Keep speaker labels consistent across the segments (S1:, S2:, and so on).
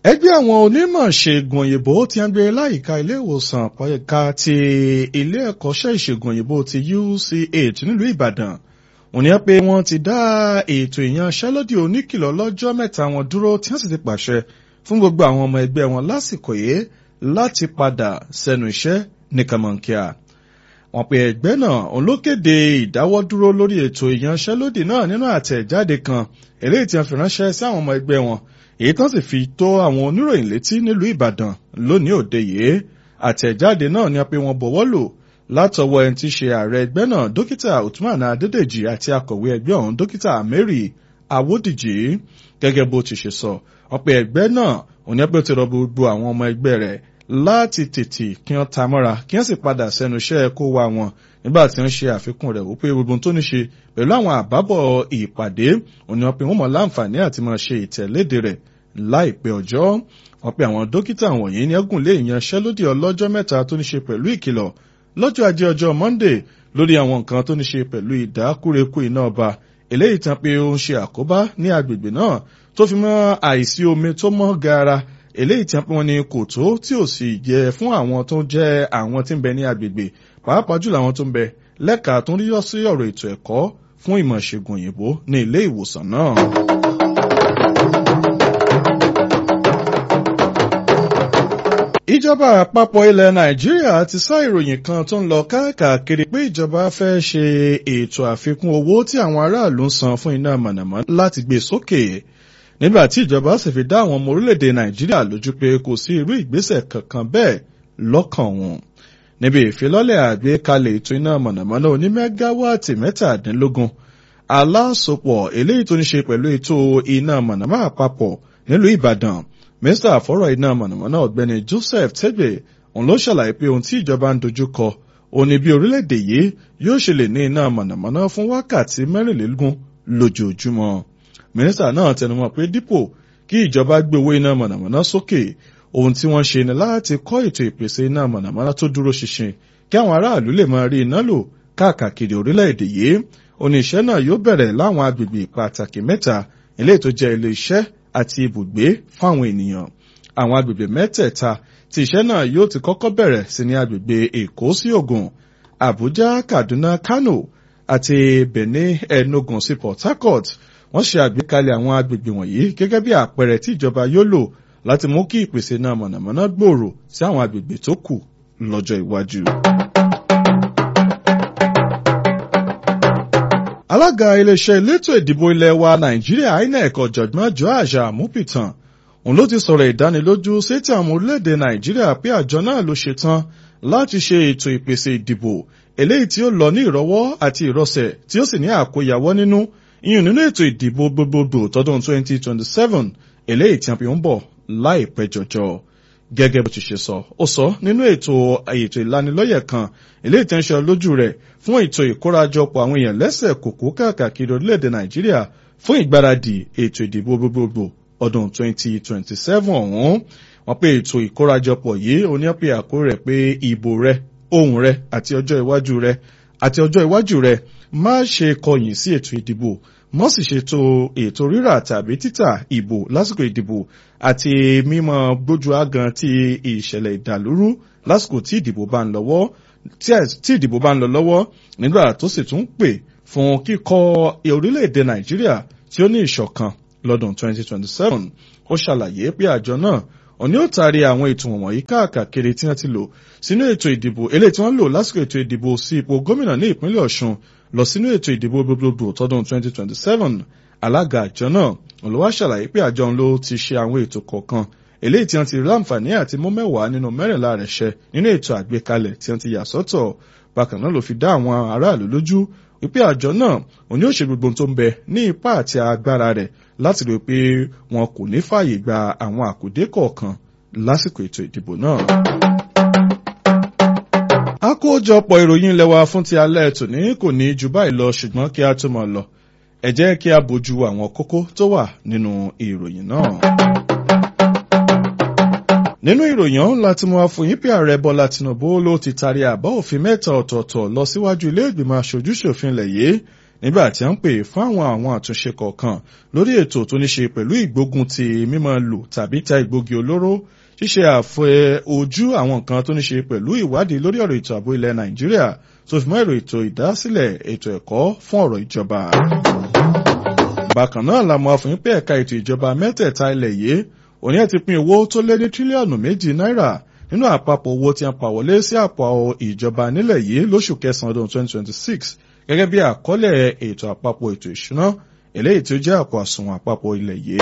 S1: ẹgbẹ́ àwọn onímọ̀ ṣègùn òyìnbó tí wọ́n gbé láyìíká ilé ìwòsàn àpọ̀yẹ̀ká ti ilé ẹ̀kọ́ṣẹ́ ìṣègùn òyìnbó ti UCH nílùú Ìbàdàn òní ẹ pé wọ́n ti dá ètò ìyanṣẹ́lódì oníkìlọ̀ lọ́jọ́ mẹ́ta wọn dúró tí wọ́n sì ti pàṣẹ fún gbogbo àwọn ọmọ ẹgbẹ́ wọn lásìkò yìí láti padà sẹ́nu iṣẹ́ ní kàmọ́nkíà wọ́n pe ẹgbẹ́ náà òun ló kéde ìdáwọ́dúró lórí ètò ìyanṣẹ́lódì náà nínú àtẹ̀jáde kan eléyìí tí wọ́n fi ránṣẹ́ sí àwọn ọmọ ẹgbẹ́ wọn èyí tán sì fi tó àwọn oníròyìn létí nílùú Ìbàdàn lónìí òde yìí àtẹ̀jáde náà ni a pé wọ́n bọ̀wọ́ lò látọwọ́ ẹni tí í ṣe ààrẹ ẹgbẹ́ náà dókítà Uthman Adédèjì àti akọ̀wé ẹgbẹ́ ọ̀hún dókítà Mary Awódìjì gẹ́gẹ́ bó ti ṣe sọ wọ́n pe ẹgbẹ́ náà òun ni pé ó ti rọ gbogbo àwọn ọmọ ẹgbẹ́ rẹ̀ láti tètè kí wọ́n ta mọ́ra kí wọ́n sì padà sẹ́nu iṣẹ́ kó wa wọn nígbà tí wọ́n ṣe àfikún rẹ̀ wípé gbogbo tó ní ṣe pẹ̀lú àwọn àbábọ̀ ìpàdé òun ni wọ́n pe wọ́n mọ̀ láǹfààní àti máa ṣe ìtẹ̀léde rẹ̀ láìpẹ́ ọjọ́ wọ́n pe àwọn dókítà wọ̀nyí ní ẹ̀gùn lé ìyanṣẹ́lódì ọlọ́jọ́ mẹ́ta tó ní ṣe pẹ̀lú ìkìlọ̀ lọ́jọ́ ajé ọjọ́ Monday lórí àwọn nǹkan tó ní ṣe pẹ̀lú ìdákúrekú iná ọba eléyìí tán pé ó ń ṣe àkóbá ní agbègbè náà tó fi mọ́ àìsí omi tó mọ́ gaara eléyìí tí wọ́n ní kò tó tí ò sì jẹ fún àwọn tó jẹ́ àwọn tí ń bẹ ní agbègbè pàápàá jùlọ àwọn tó ń bẹ lẹ́ka tó ń rí sí ọ̀rọ̀ ètò ẹ̀kọ́ fún ìmọ̀ ìṣègùn òyìnbó ní ilé ìwòsàn náà. ìjọba àpapọ̀ ilẹ̀ nàìjíríà ti sá ìròyìn kan tó ń lọ káàkiri pé ìjọba fẹ́ ṣe ètò àfikún owó tí àwọn aráàlú ń san fún iná mọ̀nàmọ́ná láti gbé sókè nígbà tí ìjọba sì fi dá àwọn ọmọ orílẹ̀-èdè nàìjíríà lójú pé kò sí irú ìgbésẹ̀ kankan bẹ́ẹ̀ lọ́kàn wọn. níbi ìfilọ́lẹ̀ àgbékalẹ̀ ètò iná mọ̀nàmọ́ná oní mẹ́gáwáàtì mẹ́tàdínlógún alásopọ̀ eléyìí tó ní ṣe pẹ̀lú ètò iná mọ̀nàmọ́ àpapọ̀ nílùú ìbàdàn mínísítà àfọ́rọ̀ iná mọ̀nàmọ́ná ọ̀gbẹ́ni joseph tegbe òun ló ṣàlàyé pé ohun tí ìjọba ń dojú kọ òun ni bí orílẹ̀-èdè yìí yóò ṣe lè ní iná mọ̀nàmọ́ná fún wákàtí mẹ́rìnlélógún lójoojúmọ́ mínísítà náà tẹnumọ́ pé dípò kí ìjọba gbé owó iná mọ̀nàmọ́ná sókè ohun tí wọ́n ṣe ni láti kọ́ ètò ìpèsè iná mọ̀nàmọ́ná tó dúró ṣinṣin kí àwọn aráàlú lè máa rí iná lò káàkiri orílẹ̀-èdè yìí oníṣẹ́ náà yóò bẹ̀rẹ̀ láwọn agbègbè pàtàkì mẹ́ta ilé tó jẹ́ ilé iṣẹ́ àti ibùgbé fáwọn ènìyàn àwọn agbègbè mẹ́tẹ̀ẹ̀ta tí iṣẹ́ náà yóò ti kọ́kọ́ bẹ̀rẹ̀ sí ní agbègbè èkó sí ògùn àbújá kaduna kano àti benin enugu sí port harcourt wọ́n ṣe àgbékalẹ̀ àwọn agbègbè wọ̀nyí gẹ́gẹ́ bí àpẹẹrẹ tí ìjọba yóò lò láti mú kí ìpèsè náà mọ̀nàmọ́ná gbòòrò sí àwọn agbègbè tó kù lọ́jọ́ iwájú. alága iléeṣẹ́ elétò ìdìbò ilẹ̀ wa nàìjíríà inec ọ̀jọ̀gbọ́n joash amupitan òun ló ti sọ̀rọ̀ ìdánilójú sétí àwọn orílẹ̀-èdè nàìjíríà pé àjọ náà ló ṣetán láti ṣe ètò ìpèsè ìdìbò eléyìí tí ó lọ ní ìrọwọ́ àti ìrọsẹ̀ tí ó sì ní àkóyawọ́ nínú ìyún nínú ètò ìdìbò gbogbogbò tọdún 2027 eléyìí tí a fi ń bọ̀ láìpẹ́ jọjọ gẹ́gẹ́ bó ti ṣe sọ ó sọ nínú ètò ètò ìlanilọ́yẹ̀ kan eléyìí tí ń ṣe lójú rẹ̀ fún ètò ìkórajọpọ̀ àwọn èèyàn lẹ́sẹ̀ kòkó káàkiri orílẹ̀-èdè nàìjíríà fún ìgbáradì ètò ìdìbò gbogbogbò ọdún 2027 ọ̀hún wọ́n pé ètò ìkórajọpọ̀ yìí oníyàpẹ̀ àkórí rẹ̀ pé ìbò rẹ̀ ohùn rẹ̀ àti ọjọ́ iwájú rẹ̀ àti ọjọ́ iwájú rẹ̀ má ṣe kọ̀yìn sí ètò ìdìbò mọ́ sì ṣètò ètò rírà tàbí títà ìbò lásìkò ìdìbò àti mímọ gbójú ágan ti ìṣẹ̀lẹ̀ ìdàlúrú lásìkò tí ìdìbò bá ń lọ́wọ́ tí ìdìbò bá ń lọ lọ́wọ́ nígbà tó sì tún pè fún kíkọ́ orílẹ̀-èdè nàìjíríà tí ó ní ìṣọ̀kan lọ́dún 2027 ó ṣàlàyé pé àjọ náà òní ó taari àwọn ètò wọ̀nyí káàkiri tí wọ́n ti lò sínú ètò ìdìbò eléyìí tí wọ́n lò lásìkò ètò ìdìbò sí ipò gómìnà ní ìpínlẹ̀ ọ̀ṣun lọ sínú ètò ìdìbò gbogbogbò tọdún 2027 alága àjọ náà olùwà ṣàlàyé pé àjọ ló ti ṣe àwọn ètò kọ̀ọ̀kan eléyìí tí wọ́n ti rí láǹfààní àti mú mẹ́wàá nínú mẹ́rìnlá rẹ̀ ṣẹ nínú ètò àgbékalẹ̀ tí wọ́n ti yà sọ́tọ̀ bákan náà ló fi dá àwọn aráàlú lójú wípé àjọ náà òní ó ṣe gbogbo tó ń bẹ ní ipá àti agbára rẹ̀ láti rí pé wọn kò ní fààyè gba àwọn àkùdé kọ̀ọ̀kan lásìkò ètò ìdìbò náà. àkójọpọ̀ ìròyìn ilẹ̀ wa fún ti alẹ́ tòní kò ní ju báyìí lọ ṣùgbọ́n kí a tó máa lọ ẹ jẹ́ kí a bójú àwọn kókó tó wà nínú ìròyìn náà. nínú ìròyìn ọ̀hún láti mú àfòyín pé ààrẹ bọ́lá tinubu ló ti taari àbá òfin mẹ́ta ọ̀tọ̀ọ̀tọ̀ lọ síwájú ilé ìgbìmọ̀ aṣojúṣòfin ilẹ̀ yìí nígbà tí a ń pè fún àwọn àwọn àtúnṣe kọ̀ọ̀kan lórí ètò tó ní ṣe pẹ̀lú ìgbógun ti mímọ́ lò tàbí ta ìgbógi olóró ṣíṣe àfẹ ojú àwọn nǹkan tó ní ṣe pẹ̀lú ìwádìí lórí ọ̀rọ̀ ètò ààbò ilẹ̀ nàìjíríà tó fi mọ́ èrò ètò ìdásílẹ̀ ètò ẹ̀kọ́ fún ọ̀rọ̀ ìjọba. bákan náà la mọ̀ fún pé ẹ̀ka ètò ìjọba mẹ́tẹ̀ẹ̀ta ilẹ̀ yìí òní ẹ̀ ti pín owó tó lé ní tírílíọ̀nù méjì náírà nínú àpapọ̀ owó tí a pa wọlé sí àpò ìjọba nílẹ̀ yìí lóṣù kẹsàn-án ọdún 2026 gẹ́gẹ́ bí àkọọ́lẹ̀ ètò àpapọ̀ ètò ìṣúná eléyìí tí ó jẹ́ àpò àsùnwọ̀n àpapọ̀ ilẹ̀ yìí.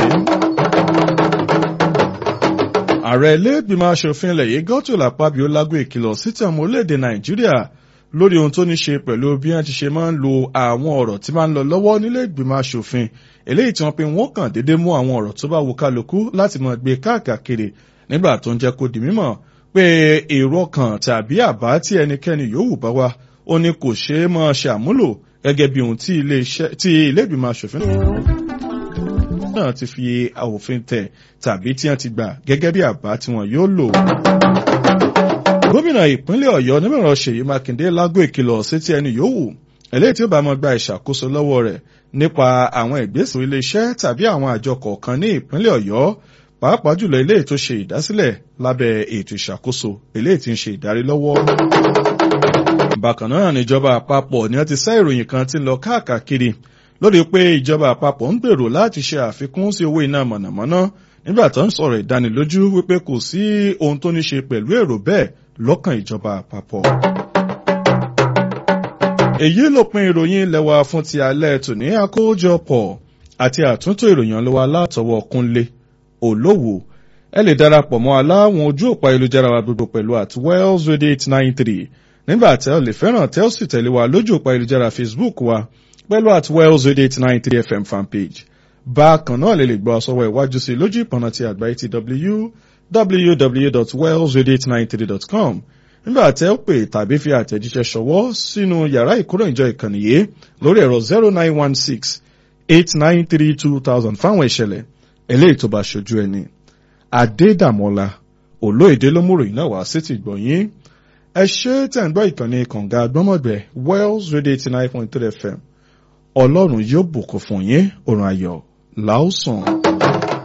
S1: ààrẹ ilé-ìgbìmọ̀ asòfin ilẹ̀ yìí Godswill Akpabio lágbo ìkìlọ̀ sí ti ọmọ orílẹ̀-èdè Nàìjíríà lórí ohun tó ní ṣe pẹ̀lú bí wọ́n ti ṣe máa ń lo àwọn ọ̀rọ̀ tí máa ń lọ lọ́wọ́ nílé ìgbìmọ̀ asòfin eléyìí tí wọ́n pe wọ́n kàn déédéé mú àwọn ọ̀rọ̀ tó bá wù kálukú láti máa gbé káàkiri nígbà tó ń jẹ́ kó di mímọ̀ pé èrò kan tàbí àbá tí ẹnikẹ́ni yòówù bá wá ó ní kò ṣeé máa ṣe àmúlò gẹ́gẹ́ bí ohun tí ilé ìgbìmọ̀ asòfin náà ti fi òfin tẹ̀ tàbí tí wọ́n ti gbà gẹ́gẹ́ bí àbá tí wọ́n yóò lò. gómìnà ìpínlẹ̀ ọ̀yọ́ onímọ̀ràn ṣèyí mákindé lágbo ìkìlọ̀ sí ti ẹni yòówù eléyìí tí ó bá máa gba ìṣàkóso lọ́wọ́ rẹ̀ nípa àwọn ìgbésẹ̀ iléeṣẹ́ tàbí àwọn àjọ kọ̀ọ̀kan ní ìpínlẹ̀ ọ̀yọ́ pàápàá jùlọ eléyìí tó ṣe ìdásílẹ̀ lábẹ́ ètò ìṣàkóso eléyìí tí ń ṣe ìdarí lọ́wọ́. bákan náà níjọba àpapọ̀ ni wọ́n ti sá ìròyìn kan tí ń lọ káàkiri lórí pé ìjọba àpapọ̀ ń gbèrò láti ṣe àfikún sí owó iná mọ̀nàmọ́ná nígbà tó ń sọ̀rọ̀ ìdánilójú wípé kò sí ohun tó ní ṣe pẹ̀lú èrò bẹ́ẹ̀ lọ́kàn ìjọba àpapọ̀. èyí ló pin ìròyìn ilẹ̀ wa fún ti alẹ́ tòní àkójọpọ̀ àti àtúntò ìròyìn ọlọ́wọ́ látọwọ́ kúnlé olówó ẹ lè darapọ̀ mọ́ aláwọn ojú òpá ayélujára wa gbogbo pẹ̀lú at wells radio eight nine three nígbà tẹ́ ọ lè fẹ́ràn tẹ́ ọ sì tẹ̀lé wa lójú òpá ayélujára facebook wa pẹ̀lú at wells radio eight nine three fm fanpage bákan náà lè lè gbọ́ sọ́wọ́ ìwájú sí lójú ìpọ̀nà ti àgbáyé ti www.wellsradio893.com nígbà tẹ́ ó pè tàbí fi àtẹ̀jíṣẹ́ ṣọwọ́ sínú yàrá ìkóròyìnjọ ìkànnì yìí lórí ẹ̀rọ zero nine one six eight nine three two thousand fáwọn ìṣẹ̀lẹ̀ eléyìí tó bá ṣojú ẹni. Adédàmọ́lá olóyèdè ló múrò iná wá sí ti gbọ̀nyìn. ẹ ṣe tẹ̀ ń gbọ́ ìkànnì kànga gbọ́mọ̀gbẹ́ Wells Radio eighty nine point three FM ọlọ́run yóò bùkún fún yín òrùn ayọ̀ làásùn.